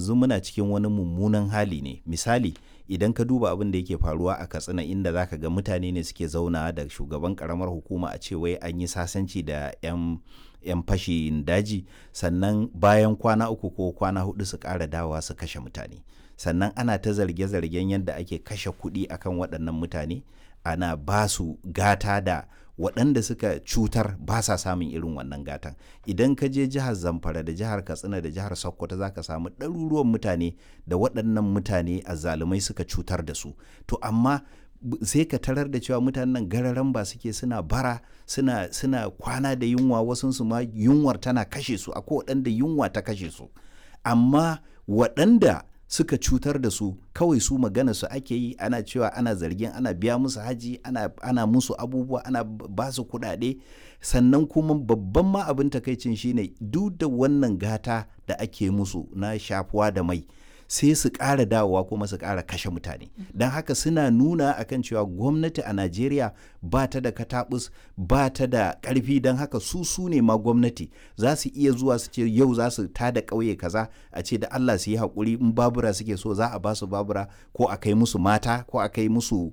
yanzu muna cikin wani mummunan hali ne misali idan ka duba abin da yake faruwa a katsina inda zaka ga mutane ne suke zauna da shugaban karamar hukuma a ce wai an yi sasanci da 'yan 'yan fashin daji sannan bayan kwana uku ko kwana hudu su ƙara dawa su kashe mutane sannan ana ta zarge-zargen yadda ake kashe kuɗi akan waɗannan mutane ana ba su gata da waɗanda suka cutar ba sa samun irin wannan gatan idan ka je jihar zamfara da jihar katsina da jihar sokoto za ka samu ɗaruruwan mutane da waɗannan mutane azzalumai suka cutar da su to amma sai ka tarar da cewa mutanen nan gararan ba suke suna bara suna suna kwana da yunwa wasunsu ma yunwar tana kashe su akwai waɗanda yunwa ta kashe su amma waɗanda suka cutar da su kawai su magana su ake yi ana cewa ana zargin ana biya musu haji ana, ana musu abubuwa ana ba su kuɗaɗe sannan kuma babban ma abin takaicin shine duk da wannan gata da ake musu na shafuwa da mai sai su ƙara dawowa kuma su ƙara kashe mutane don haka suna nuna akan cewa gwamnati a najeriya ba ta da katabus ba ta da ƙarfi don haka su su ne ma gwamnati za su iya zuwa su ce yau za su ta da ƙauye kaza a ce da allah su yi haƙuri in babura suke so za a ba su babura ko a kai musu mata ko a kai musu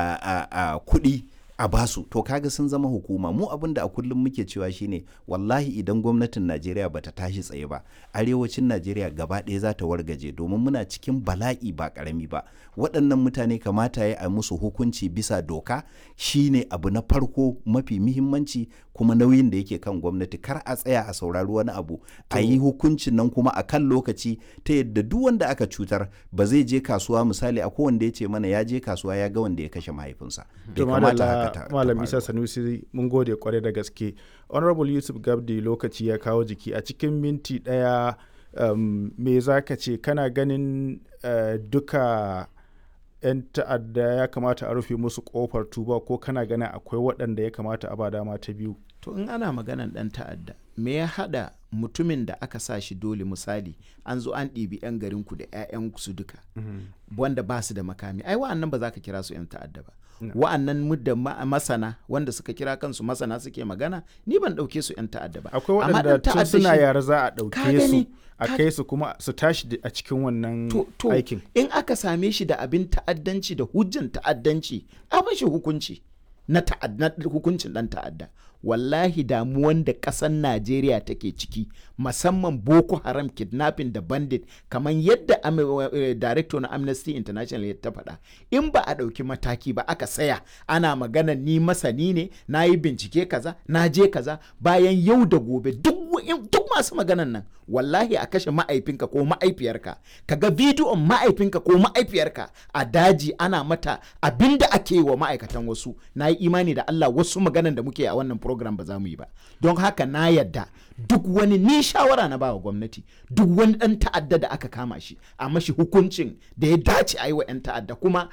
kuɗi a basu to kaga sun zama hukuma mu abin da a kullum muke cewa shine wallahi idan gwamnatin najeriya bata tashi tsaye ba arewacin najeriya gaba ɗaya za ta wargaje domin muna cikin bala'i ba ƙarami ba waɗannan mutane kamata ya a musu hukunci bisa doka shine abu na farko mafi muhimmanci kuma nauyin da yake kan gwamnati kar a tsaya a saurari wani abu a yi hukuncin nan kuma a kan lokaci ta yadda duk wanda aka cutar ba zai je kasuwa misali a wanda ya ce mana ya je kasuwa ya ga wanda ya kashe mahaifinsa bai kamata haka malam isa sanusi mun gode kwarai da gaske honorable yusuf gabdi lokaci ya kawo jiki a cikin minti daya um, me za ka ce kana ganin uh, duka 'yan ta'adda ya kamata a rufe musu kofar tuba ko kana ganin akwai waɗanda ya kamata a ba dama ta biyu to in ana maganan ɗan ta'adda me ya haɗa mutumin da aka sa shi dole misali an zo an ɗibi 'yan garinku da 'ya'yan su duka wanda ba su da makami ai wa'annan ba za ka kira su 'yan ta'adda ba wa'annan mudda masana wanda suka kira kansu masana suke magana ni ban ɗauke su 'yan ta'adda ba akwai waɗanda tun suna yara za a ɗauke su a kai su kuma su tashi a cikin wannan aikin in aka same shi da abin ta'addanci da hujjan ta'addanci a bashi hukunci na hukuncin ɗan ta'adda wallahi damuwan da ƙasar najeriya take ciki musamman boko haram kidnapping da bandit kamar yadda uh, director na amnesty international ya ta faɗa in ba a ɗauki mataki ba aka saya ana magana ni masani ne na yi bincike kaza na je kaza bayan yau da gobe duk duk masu maganan nan wallahi a kashe ma'aifinka ko ma'aifiyarka kaga bidiyon ma'aifinka ko ma'aifiyarka a daji ana mata abinda ake yi wa ma'aikatan wasu na yi imani da Allah wasu maganan da muke a wannan program ba za mu yi ba don haka na yadda duk wani ni shawara na bawa gwamnati duk wani dan ta'adda da aka kama shi a mashi hukuncin da ya dace a yi wa 'yan ta'adda kuma